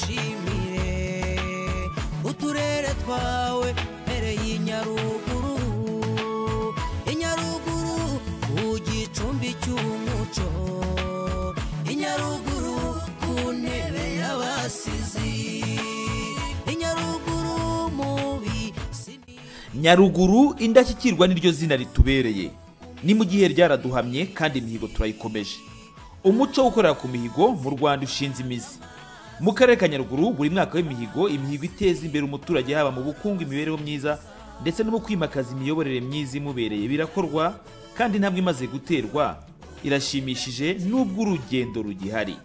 ngushimire uturere twawe mpereye inyaruguru inyaruguru ku gicumbi cy'umuco inyaruguru ku ntebe y'abasizi inyaruguru mubi nyaruguru indashyikirwa niryo zina ritubereye ni mu gihe ryaraduhamye kandi imihigo turayikomeje umuco wo gukorera ku mihigo mu rwanda ushinze imizi mu karere ka nyaruguru buri mwaka w'imihigo imihigo iteza imbere umuturage haba mu bukungu imibereho myiza ndetse no mu kwimakaza imiyoborere myiza imubereye birakorwa kandi intambwe imaze guterwa irashimishije nubwo urugendo rugihari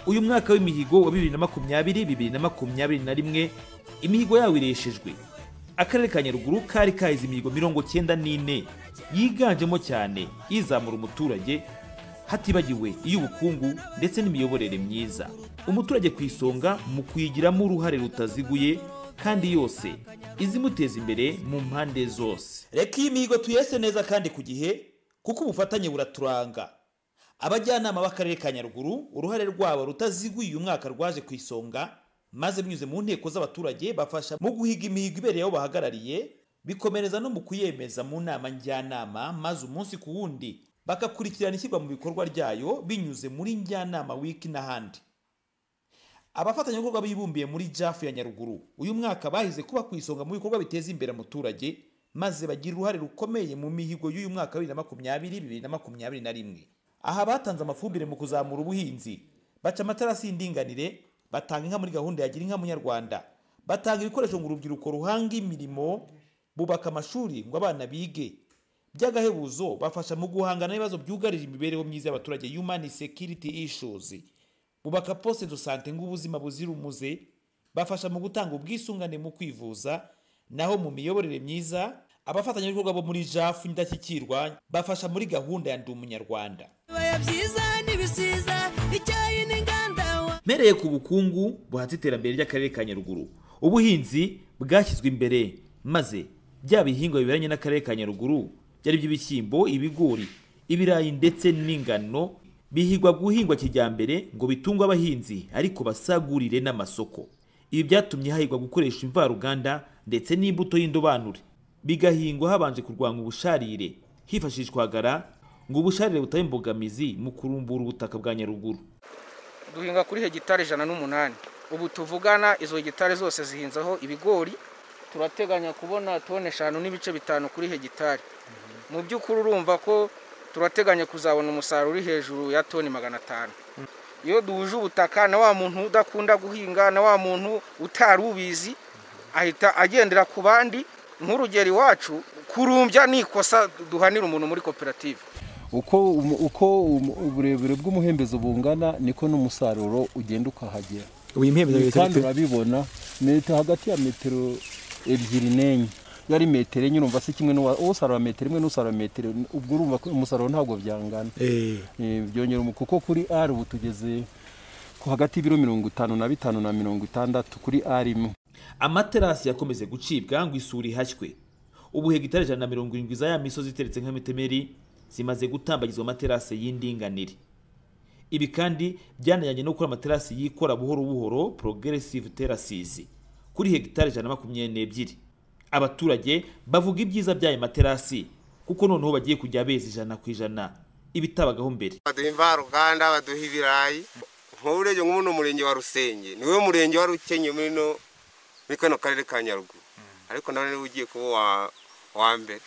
uyu mwaka w'imihigo wa bibiri na makumyabiri bibiri na makumyabiri na rimwe imihigo yawo ireshejwe akarere ka nyaruguru kari kahize imihigo mirongo cyenda n'ine yiganjemo cyane izamura umuturage hatibagiwe iy'ubukungu ndetse n'imiyoborere myiza umuturage ku isonga mu kuyigiramo uruhare rutaziguye kandi yose izimuteza imbere mu mpande zose reka iyi mihigo tuyese neza kandi ku gihe kuko ubufatanye buraturanga abajyanama b'akarere ka nyaruguru uruhare rwabo rutaziguye uyu mwaka rwaje ku isonga maze binyuze mu nteko z'abaturage bafasha mu guhiga imihigo ibereye aho bahagarariye bikomereza no mu kuyemeza mu nama njyanama maze umunsi ku wundi bagakurikirana ishyirwa mu bikorwa ryayo binyuze muri njyanama wiki n'ahandi abafatanyabikorwa bibumbiye muri jafu ya nyaruguru uyu mwaka bahize kuba ku isonga mu bikorwa biteza imbere umuturage maze bagira uruhare rukomeye mu mihigo y'uyu mwaka wa bibiri na makumyabiri bibiri na makumyabiri na rimwe aha batanze amafumbire mu kuzamura ubuhinzi baca amatarasi y'indinganire batanga inka muri gahunda ya gira inka munyarwanda batanga ibikoresho ngo urubyiruko ruhanga imirimo bubaka amashuri ngo abana bige by'agahebuzo bafasha mu guhangana n'ibibazo byugarije imibereho myiza y'abaturage human security issues bubaka poste de sante nk'ubuzima buzira umuze bafasha mu gutanga ubwisungane mu kwivuza naho mu miyoborere myiza abafatanyabikorwa bo muri jafu indashyikirwa bafasha muri gahunda ya ndi umunyarwanda bibaya byiza n'ibisiza icyayi n'inganda wa mpereye ku bukungu buhatse iterambere ry'akarere ka nyaruguru ubuhinzi bwashyizwe imbere maze bya bihingwa biberanye n'akarere ka nyaruguru byari iby'ibishyimbo ibigori ibirayi ndetse n'ingano bihigwa guhingwa kijyambere ngo bitungwe abahinzi ariko basagurire n'amasoko ibi byatumye hahigwa gukoresha imvaruganda ndetse n'imbuto y'indobanure bigahingwa habanje kurwanya ubusharire hifashishwa hagara ngo ubusharire butabe imbogamizi mu kurumbura ubutaka bwa nyaruguru duhinga kuri hegitari ijana n'umunani ubu tuvugana izo hegitari zose zihinzeho ibigori turateganya kubona toni eshanu n'ibice bitanu kuri hegitari mu by'ukuri urumva ko turateganya kuzabona umusaruro uri hejuru ya toni magana atanu iyo duhuje ubutaka na wa muntu udakunda guhinga na wa muntu utari ubizi ahita agendera ku bandi nk'urugero iwacu kurumbya ni ikosa duhanira umuntu muri koperative uko umu- uko umu- uburebure bw'umuhembezo bungana niko n'umusaruro ugenda ukahagera ubu iyi mpembezo bita kandi bite urabibona metero hagati ya metero ebyiri n'enye iyo ari metero enye urumva si kimwe n'uwa- usarura metero imwe n'usarura metero ubwo urumva ko umusaruro ntabwo byangana Eh, Eh, byongera umu- kuko kuri r ubu tugeze ku hagati y'ibiro mirongo itanu na bitanu na mirongo itandatu kuri r imwe amaterasi yakomeze gucibwa ngo isuri ihashywe ubu hegitari ijana na mirongo irindwi za ya misozi iteretse nk'imitemeri zimaze gutambagizwa amaterasi y'indinganire ibi kandi byanajyanye no gukora amaterasi yikora buhoro buhoro progressive terraces kuri hegitari ijana na makumyabiri n'ebyiri abaturage bavuga ibyiza by'ayo materasi kuko noneho bagiye kujya beza ijana ku ijana ibitabagaho mbere baduha imvaruganda baduha ibirayi nk'uburyo nk'ubu ni umurenge wa rusenge niwe murenge wa rukenye muri no muri kano karere ka nyaruguru ariko nawe niwe ugiye kuba uwa- uwa mbere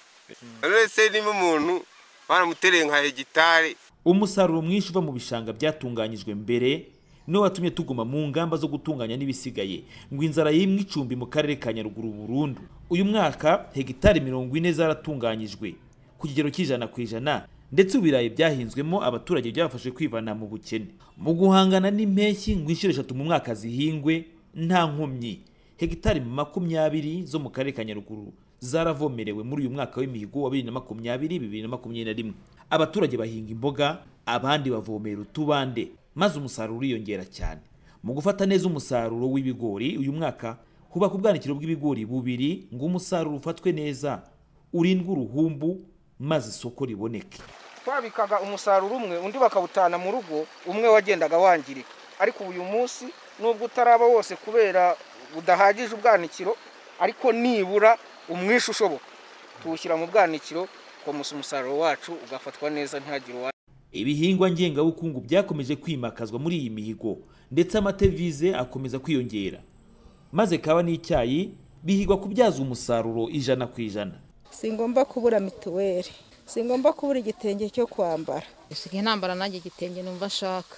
none se niba umuntu baramutereye nka hegitari umusaruro mwinshi uva mu bishanga byatunganyijwe mbere niwo watumye tuguma mu ngamba zo gutunganya n'ibisigaye ngo inzara yimwe icumbi mu karere ka nyaruguru burundu uyu mwaka hegitari mirongo ine zaratunganyijwe ku kigero cy'ijana ku ijana ndetse ibirayi byahinzwemo abaturage byabafashe kwivana mu bukene mu guhangana n'impeshyi ngo inshuro eshatu mu mwaka zihingwe nta nkomyi hegitari makumyabiri zo mu karere ka nyaruguru zaravomerewe muri uyu mwaka w'imihigo wa bibiri na makumyabiri bibiri na makumyabiri na rimwe abaturage bahinga imboga abandi bavomera utubande maze umusaruro uriyongera cyane mu gufata neza umusaruro w'ibigori uyu mwaka hubaka ubwanikiro bw'ibigori bubiri ngo umusaruro ufatwe neza urindwe uruhumbu maze isoko riboneke twabikaga umusaruro umwe undi bakawutana mu rugo umwe wagendaga wangirika ariko uyu munsi nubwo utaraba wose kubera budahagije ubwanikiro ariko nibura umwishe ushoboka tuwushyira mu bwanikiro komusa umusaruro wacu ugafatwa neza ntihagire uwa ibihingwa ngengabukungu byakomeje kwimakazwa muri iyi mihigo ndetse amatevize akomeza kwiyongera maze kawa n'icyayi bihigwa kubyaza umusaruro ijana ku ijana si ngombwa kubura mituweli si ngombwa kubura igitenge cyo kwambara usigaye ntambara nanjye igitenge numva nshaka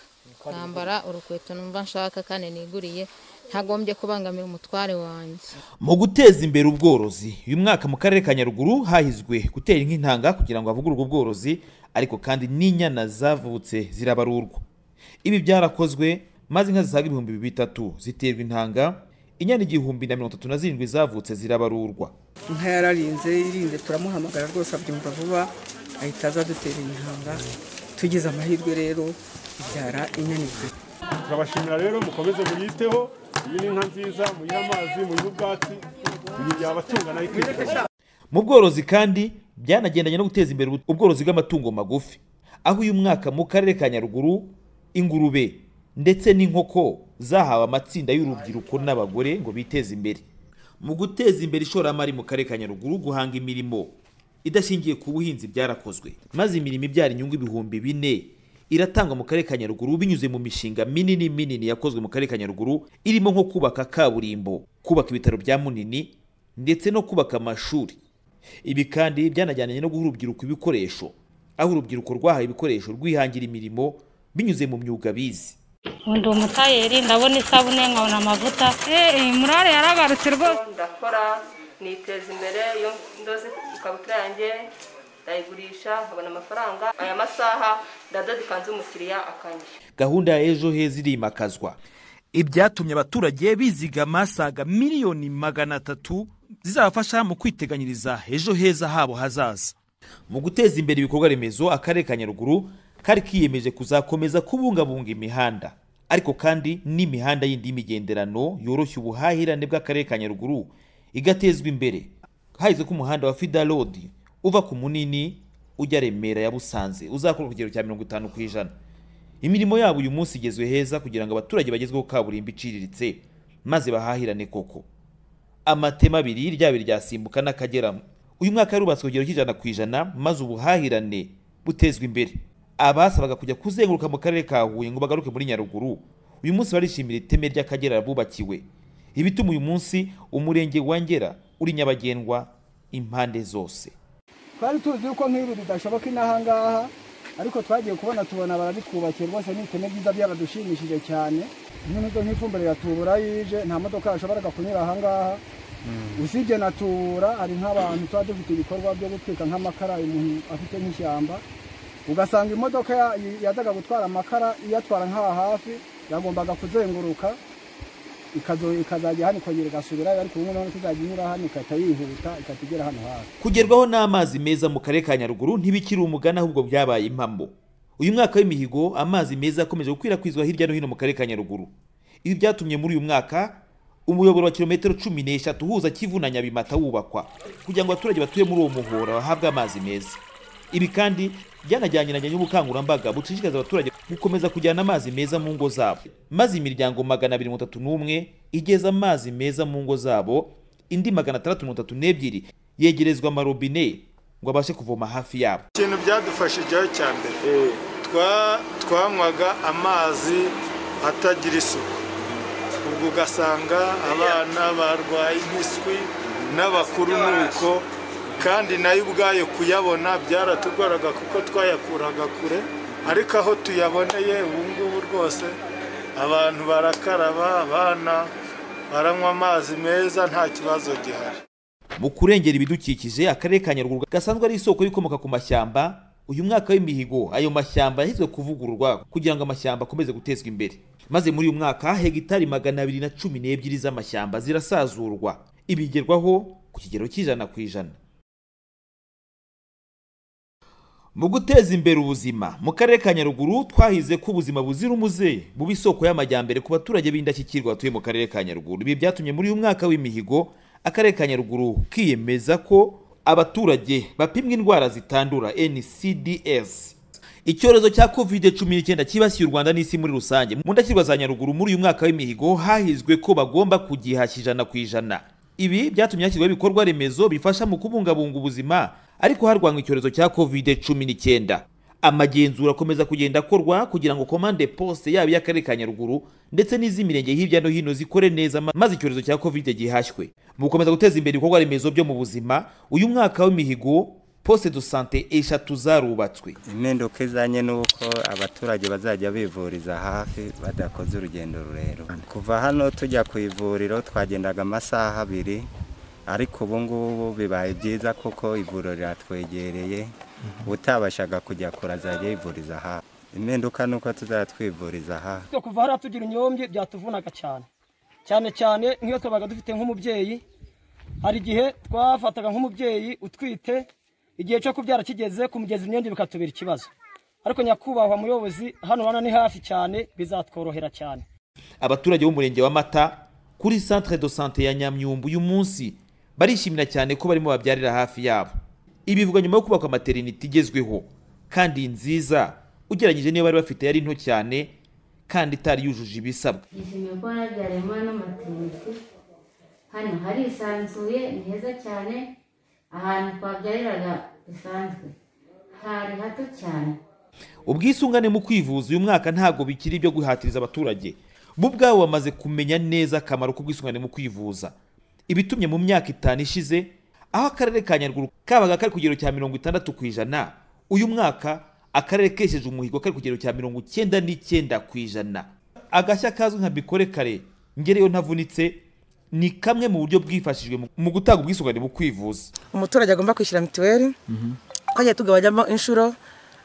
nambara urukweto numva nshaka kandi niguriye ntagombye kubangamira umutware wanjye mu guteza imbere ubworozi uyu mwaka mu karere ka nyaruguru hahizwe gutera inka intanga kugira ngo havugururwe ubworozi ariko kandi n'inyana zavutse zirabarurwa ibi byarakozwe maze inka zisaga ibihumbi bitatu ziterwa intanga inyana igihumbi na mirongo itatu na zirindwi zavutse zirabarurwa inka yararinze irinze turamuhamagara rwose abyumva vuba ahita aza dutera intanga tugize amahirwe rero ibyara inyana ebyiri turabashimira rero mukomeze muyiteho iyi ni inka nziza muyihe amazi muyihe ubwatsi muyigira abatunga nayo ikwifuza mu bworozi kandi byanagendanye no guteza imbere ubworozi bw'amatungo magufi aho uyu mwaka mu karere ka nyaruguru ingurube ndetse n'inkoko zahawe amatsinda y'urubyiruko n'abagore ngo biteze imbere mu guteza imbere ishoramari mu karere ka nyaruguru guhanga imirimo idashingiye ku buhinzi byarakozwe maze imirimo ibyara inyungu ibihumbi bine iratangwa mu karere ka nyaruguru binyuze mu mishinga minini minini yakozwe mu karere ka nyaruguru irimo nko kubaka kaburimbo kubaka ibitaro bya munini ndetse no kubaka amashuri ibi kandi byanajyanye no guha urubyiruko ibikoresho aho urubyiruko rwahawe ibikoresho rwihangira imirimo binyuze mu myuga bize ndi umutayeri ndabona isabune nkabona amavuta murare yaragarutse rwose ndakora niteza imbere iyo ndoze ikabutura yanjye ndayigurisha nkabona amafaranga aya masaha ndadoda ikanzu umukiriya akanyishyura gahunda ya ejo heza irimakazwa ibyatumye abaturage bizigama saga miliyoni magana atatu zizabafasha mu kwiteganyiriza ejo heza habo hazaza mu guteza imbere ibikorwa remezo akarere ka nyaruguru kari kiyemeje kuzakomeza kubungabunga imihanda ariko kandi n'imihanda yindi y'imigenderano yoroshya ubuhahirane bw'akarere ka nyaruguru igatezwa imbere hahise ko umuhanda wa fida road uva ku munini ujya remera ya busanze uzakora ku kigero cya mirongo itanu ku ijana imirimo yabo uyu munsi igezwe heza kugira ngo abaturage bagezweho kaburimbo iciriritse maze bahahirane koko amatema abiri ryaba iryasimbuka n'akagera uyu mwaka yarubatswe ku kigero cy'ijana ku ijana maze ubuhahirane butezwa imbere abasabaga kujya kuzenguruka mu karere ka huye ngo bagaruke muri nyaruguru uyu munsi barishimira iteme ry'akagera bubakiwe ibituma uyu munsi umurenge wa ngera uri nyabagendwa impande zose twari tuzi yuko nk'ibi bidashoboka inaha ngaha ariko twagiye kubona tubona barabitwubakiye rwose ni iteme ryiza byabadushimishije cyane nk'izo nk'ifumbire yatubura yije nta modoka yashoboraga kunyura aha ngaha usibye na tubura hari nk'abantu tuba dufite ibikorwa byo gutwika nk'amakara umuntu afite nk'ishyamba ugasanga imodoka yazaga gutwara amakara iyatwara nk'aha hafi yagombaga kuzenguruka ikazajya hano ikongera igasubirayo ariko ubu noneho izajya inyura hano ikahita yihuta ikahita igera hano hafi kugerwaho n'amazi meza mu karere ka nyaruguru ntibikiri umugani ahubwo byabaye impamo uyu mwaka w'imihigo amazi meza yakomeje gukwirakwizwa hirya no hino mu karere ka nyaruguru ibi byatumye muri uyu mwaka umuyoboro wa kilometero cumi n'eshatu uhuza kivu na nyabimata wubakwa kugira ngo abaturage batuye muri uwo muhora bahabwe amazi meza ibi kandi byanajyaniranye n'ubukangurambaga bucishikariza abaturage gukomeza kujyana amazi meza mu ngo zabo maze imiryango magana abiri mirongo itatu n'umwe igeza amazi meza mu ngo zabo indi magana atandatu mirongo itatu n'ebyiri yegerezwa amarobine ngo abashe kuvoma hafi yabo ikintu byadufashijeho cya mbere twanywaga amazi atagira isuku ubwo ugasanga abana barwaye impiswi n'abakuru nuko kandi nayo ubwayo kuyabona byaratugoraga kuko twayakuraga kure ariko aho tuyaboneye ubu ngubu rwose abantu barakaraba abana baranywa amazi meza nta kibazo gihari mu kurengera ibidukikije akarere ka nyaruguru gasanzwe ari isoko y'ibikomoka ku mashyamba uyu mwaka w'imihigo ayo mashyamba yahizwe kuvugururwa kugira ngo amashyamba akomeze gutezwa imbere maze muri uyu mwaka hegitari magana abiri na cumi n'ebyiri z'amashyamba zirasazurwa ibigerwaho ku kigero cy'ijana ku ijana mu guteza imbere ubuzima mu karere ka nyaruguru twahize ko ubuzima buzira umuze buba isoko y'amajyambere ku baturage b'indashyikirwa batuye mu karere ka nyaruguru ibi byatumye muri uyu mwaka w'imihigo akarere ka nyaruguru kiyemeza ko abaturage bapimwa indwara zitandura ncds icyorezo cya covid cumi n'icyenda cyibasiye u rwanda n'isi muri rusange mu ndashyirwa za nyaruguru muri uyu mwaka w'imihigo hahizwe ko bagomba kugihashya ijana ku ijana ibi byatumye hashyirwaho ibikorwa remezo bifasha mu kubungabunga ubuzima ariko harwanywa icyorezo cya covid cumi n'icyenda amagenzura akomeza kugenda akorwa kugira ngo komande poste yaba iy'akarere ka nyaruguru ndetse n'iz'imirenge hirya no hino zikore neza ma- maze icyorezo cya covid gihashywe mu gukomeza guteza imbere ibikorwa remezo byo mu buzima uyu mwaka w'imihigo poste de sante eshatu zarubatswe impinduka izanye n'uko abaturage bazajya bivuriza hafi badakoze urugendo rurerure kuva hano tujya ku ivuriro twagendaga amasaha abiri ariko ubu ngubu bibaye byiza kuko ivuriro riratwegereye utabashaga kujya kure azajya yivuriza hafi impinduka ni uko tuzajya twivuriza hafi Twe kuva hariya tugira inyombye byatuvunaga cyane cyane cyane nk'iyo twabaga dufite nk'umubyeyi hari igihe twafataga nk'umubyeyi utwite igihe cyo kubyara kigeze kumugeza imyenda bikatubera ikibazo ariko nyakubahwa muyobozi hano hano ni hafi cyane bizatworohera cyane abaturage b'umurenge wa mata kuri centre de sante ya nyamyumbu uyu munsi barishimira cyane ko barimo babyarira hafi yabo ibi bivugwa nyuma yo kubakwa materinite igezweho kandi nziza ugereranyije n'iyo bari bafite yari nto cyane kandi itari yujuje ibisabwa nishimiye ko nabyariye muri ano materinite hano harisanzuye ni heza cyane ahantu twabyariraga bisanzwe hari hato cyane ubwisungane mu kwivuza uyu mwaka ntabwo bikiri ibyo guhatiriza abaturage bo ubwabo bamaze kumenya neza akamaro k'ubwisungane mu kwivuza ibitumye mu myaka itanu ishize aho akarere ka nyaruguru kabaga kari ku kigero cya mirongo itandatu ku ijana uyu mwaka akarere kesheje umuhigo kari ku kigero cya mirongo icyenda n'icyenda ku ijana agashya kazwi nka bikore kare ngereyo ntavunitse ni kamwe mu buryo bwifashijwe mu- mu gutanga ubwisungane mu kwivuza umuturage agomba kwishyura mituweli twagiye tugabanyamo inshuro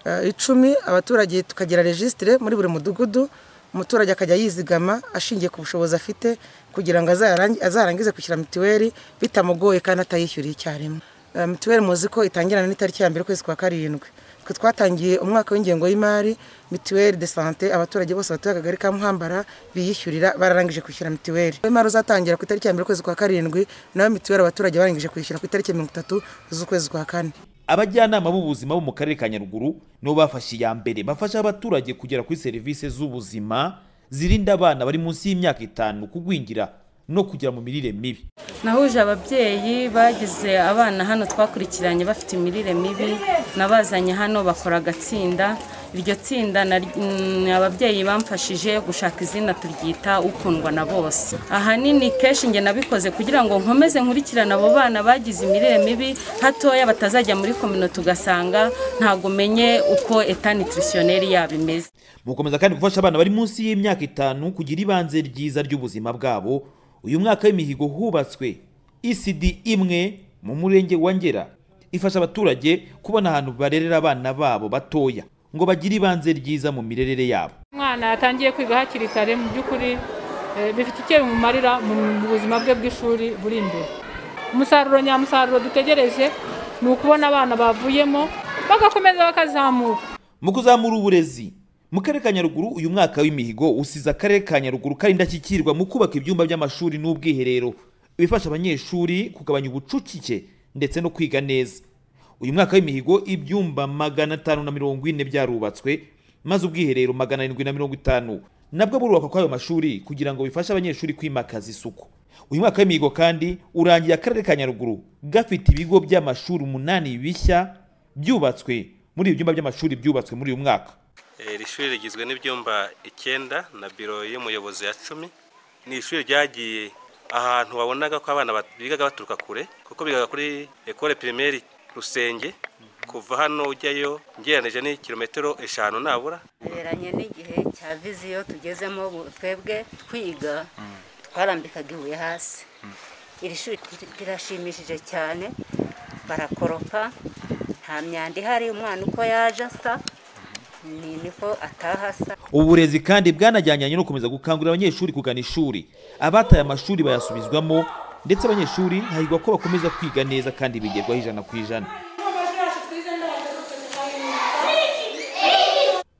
eh, icumi abaturage tukagira regisitire muri buri mudugudu umuturage akajya yizigama ashingiye ku bushobozi afite kugira ngo azarangi- azarangize kwishyura mituweli bitamugoye kandi atayishyuriye icyarimwe Eh, mituweli muzi ko itangirana n'itariki ya mbere ukwezi kwa karindwi twe twatangiye umwaka w'ingengo y'imari mituweli de sante abaturage bose batuye akagari ka muhambara biyishyurira bararangije kwishyura mituweli imari uzatangira ku itariki ya mbere ukwezi kwa karindwi nawe mituweli abaturage barangije kwishyura ku itariki ya mirongo itatu z'ukwezi kwa kane abajyanama b'ubuzima bo mu karere ka nyaruguru nibo bafashe iya mbere bafasha abaturage kugera kuri serivisi z'ubuzima zirinda abana bari munsi y'imyaka itanu kugwingira no kugera mu mirire mibi nahuje ababyeyi bagize abana hano twakurikiranye bafite imirire mibi nabazanye hano bakora agatsinda iryo tsinda nari- mm, ababyeyi bamfashije gushaka izina turyita ukundwa na bose ahanini kenshi njye nabikoze kugira ngo nkomeze nkurikirane abo bana bagize imirire mibi hatoya batazajya muri kominote ugasanga ntabwo umenye uko eta nutritionnaire yabo imeze mu gukomeza kandi gufasha abana bari munsi y'imyaka itanu kugira ibanze ryiza ry'ubuzima bwabo uyu mwaka w'imihigo hubatswe icd imwe mu murenge wa ngera ifasha abaturage kubona ahantu barerera abana babo batoya ngo bagire ibanze ryiza mu mirerere yabo umwana yatangiye kwiga hakiri kare mu by'ukuri eh, bifite icyo bimumarira mu mu buzima bwe bw'ishuri buri imbere umusaruro nyamusaruro dutegereje ni ukubona abana bavuyemo bagakomeza bakazamuka mu kuzamura uburezi mu karere ka nyaruguru uyu mwaka w'imihigo usize akarere ka nyaruguru kari indashyikirwa mu kubaka ibyumba by'amashuri n'ubwiherero bifasha abanyeshuri kugabanya ubucucike ndetse no kwiga neza uyu mwaka w'imihigo ibyumba magana atanu na mirongo ine byarubatswe maze ubwiherero magana arindwi na mirongo itanu nabwo burubakwa kw'ayo mashuri kugira ngo bifashe abanyeshuri kwimakaza isuku uyu mwaka w'imihigo kandi urangiye akarere ka nyaruguru gafite ibigo by'amashuri umunani bishya byubatswe muri ibi byumba by'amashuri byubatswe muri uyu mwaka Eh, Iri shuri rigizwe n'ibyumba icyenda na biro y'umuyobozi ya cumi ni ishuri ryagiye ahantu wabonaga ko abana bat- bigaga baturuka kure kuko bigaga kuri ekole pirimeri rusenge kuva hano ujyayo ngereranije ni kilometero eshanu nabura tuberanye n'igihe cya viziyo tugezemo ubu twebwe twiga twarambikaga ibuye hasi iri shuri rirashimishije cyane barakoropa nta myanda ihari umwana uko yaje asa ni niko ataha asa ubu burezi kandi bwanajyanye no gukomeza gukangurira abanyeshuri kugana ishuri abataye amashuri bayasubizwamo ndetse abanyeshuri hahirwa ko bakomeza kwiga neza kandi bigerwaho ijana ku ijana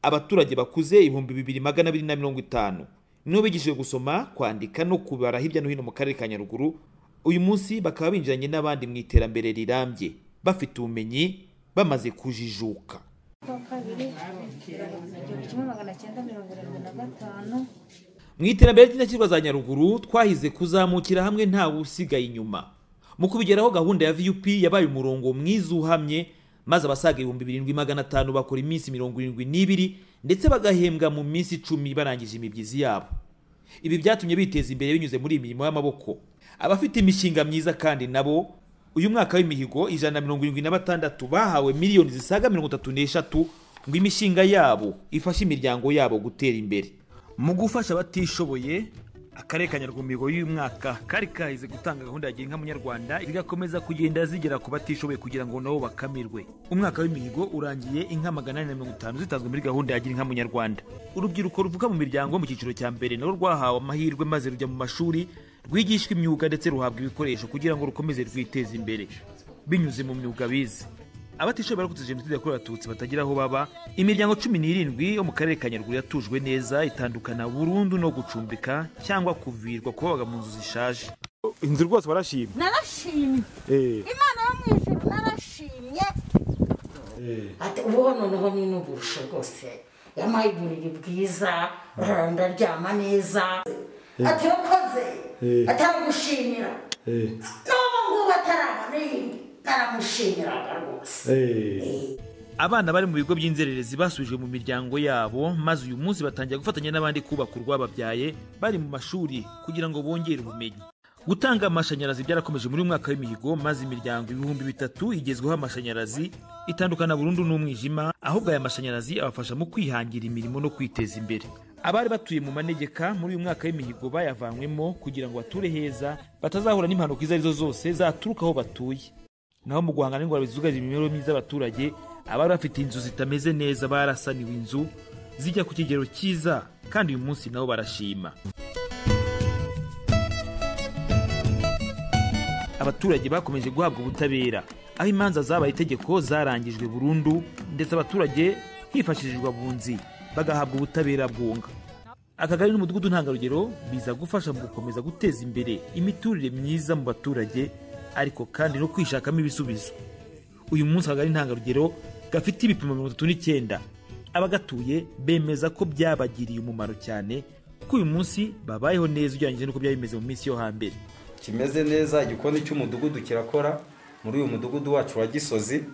abaturage bakuze ibihumbi bibiri magana abiri na mirongo itanu nibo bigishije gusoma kwandika no kubara hirya no hino mu karere ka nyaruguru uyu munsi bakaba binjiranye n'abandi mu iterambere rirambye bafite ubumenyi bamaze kujijuka kwa kabiri igihumbi kimwe magana cyenda mirongo irindwi na gatanu mu iterambere ry'indashyikirwa za nyaruguru twahize kuzamukira hamwe ntawe usigaye inyuma mu kubigeraho gahunda ya vup yabaye umurongo mwiza uhamye maze abasaga ibihumbi birindwi magana atanu bakora iminsi mirongo irindwi n'ibiri ndetse bagahembwa mu minsi icumi barangije imibyizi yabo ibi byatumye biteza imbere binyuze muri iyi mirimo y'amaboko abafite imishinga myiza kandi nabo uyu mwaka w'imihigo ijana na mirongo irindwi na batandatu bahawe miliyoni zisaga mirongo itatu n'eshatu ngo imishinga yabo ifashe imiryango yabo gutera imbere mu gufasha abatishoboye akarere ka nyarwamigo y'uyu mwaka kari kahize gutanga gahunda ya gira munyarwanda zigakomeza kugenda zigera ku batishoboye kugira ngo nabo bakamirwe umwaka w'imihigo urangiye inka magana ane na mirongo itanu zitanzwe muri gahunda ya gira munyarwanda urubyiruko ruvuka mu miryango mu cyiciro cya mbere nabo rwahawe amahirwe maze rujya mu mashuri rwigishwa imyuga ndetse ruhabwa ibikoresho kugira ngo rukomeze rwiteze imbere binyuze mu myuga bize abatishoboye barokotse jenoside yakorewe abatutsi batagira aho baba imiryango cumi n'irindwi yo mu karere ka nyaruguru yatujwe neza itandukana burundu no gucumbika cyangwa kuvirwa kubabaga mu nzu zishaje inzu rwose barashima narashimye Eh. imana yo mu ijuru narashimye ati ubu noneho ni n'uburusha rwose yampaye uburiri bwiza ndaryama neza Eh. ati wakoze Eh. ataragushimira n'ubu ngubu atarabona iyindi naramushimiraga rwose abana bari mu bigo by'inzererezi basubijwe mu miryango yabo maze uyu munsi batangira gufatanya n'abandi kubaka urwababyaye bari mu mashuri kugira ngo bongere ubumenyi gutanga amashanyarazi byarakomeje muri uyu mwaka w'imihigo maze imiryango ibihumbi bitatu igezweho amashanyarazi itandukana burundu n'umwijima ahubwo aya mashanyarazi abafasha mu kwihangira imirimo no kwiteza imbere abari batuye mu manegeka muri uyu mwaka w'imihigo bayavanywemo kugira ngo bature heza batazahura n'impanuka izo arizo zose zaturuka aho batuye naho mu guhangana n'indwara zugarije imibereho myiza y'abaturage abari bafite inzu zitameze neza barasaniwe inzu zijya ku kigero cyiza kandi uyu munsi nabo barashima abaturage bakomeje guhabwa ubutabera aho imanza zabaye itegeko zarangijwe burundu ndetse abaturage hifashishijwe abunzi bagahabwa ubutabera bwunga akagari n'umudugudu ntangarugero biza gufasha mu gukomeza guteza imbere imiturire myiza mu baturage ariko kandi no kwishakamo ibisubizo uyu munsi akagari ntangarugero gafite ibipimo mirongo itatu n'icyenda abagatuye bemeza ko byabagiriye umumaro cyane ko uyu munsi babayeho neza ugereranyije n'uko byari bimeze mu minsi yo hambere kimeze neza igikoni cy'umudugudu kirakora muri uyu mudugudu wacu wa gisozi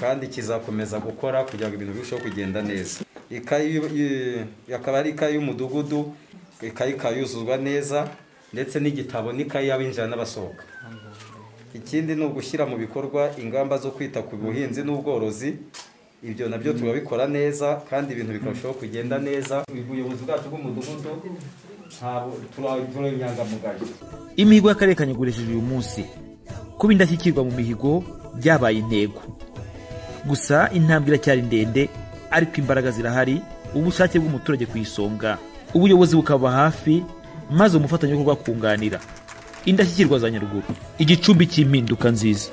kandi kizakomeza gukora kugira ngo ibintu birusheho kugenda neza Ikayi y'u- y- akaba ari ikayi y'umudugudu ikayi ikaba yuzuzwa neza ndetse n'igitabo n'ikayi y'abinjira n'abasohoka ikindi ni ugushyira mu bikorwa ingamba zo kwita ku buhinzi n'ubworozi ibyo nabyo turabikora neza kandi ibintu bikarushaho kugenda neza ubuyobozi bwacu bw'umudugudu ntabwo turi inyangamugayo imihigo y'akarere ka Nyaruguru ireshejwe uyu munsi kuba indashyikirwa mu mihigo byabaye intego gusa intambwe iracyari ndende ariko imbaraga zirahari ubushake bw'umuturage ku isonga ubuyobozi bukaba hafi maze umufatanyabikorwa akunganira indashyikirwa za nyaruguru igicumbi cy'impinduka nziza